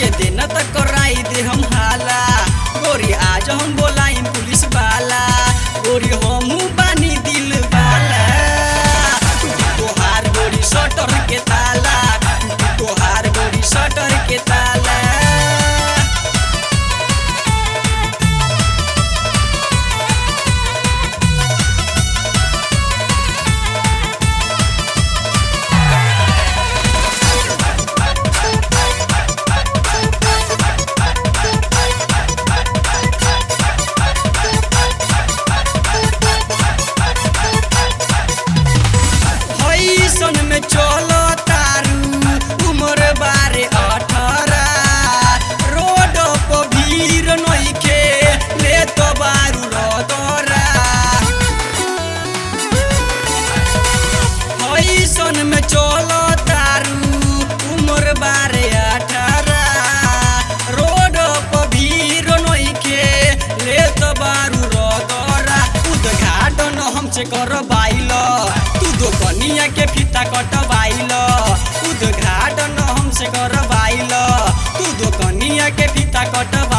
के दिन तक कराई दे हम हाला गोरी आज हम बोलाई पुलिस वाला गोरी हमू बानी दिल वाला टूटी तोहार गोरी शटर के ताला टूटी तोहार गोरी शटर के ताला हईसन में चलो तारू उमर बारे अठारह रोड पर भीड़ नइखे ले तो बारू रदरा हईसन में चलो तारू उमर बारे अठारह रोड पर भीड़ नइखे ले तो बारू रदरा उद्घाटन हमसे करवाइल तू दोकनिया के फीता कटवाइल उद्घाटन हमसे करवाइल तू दोकनिया के फीता कटवाइल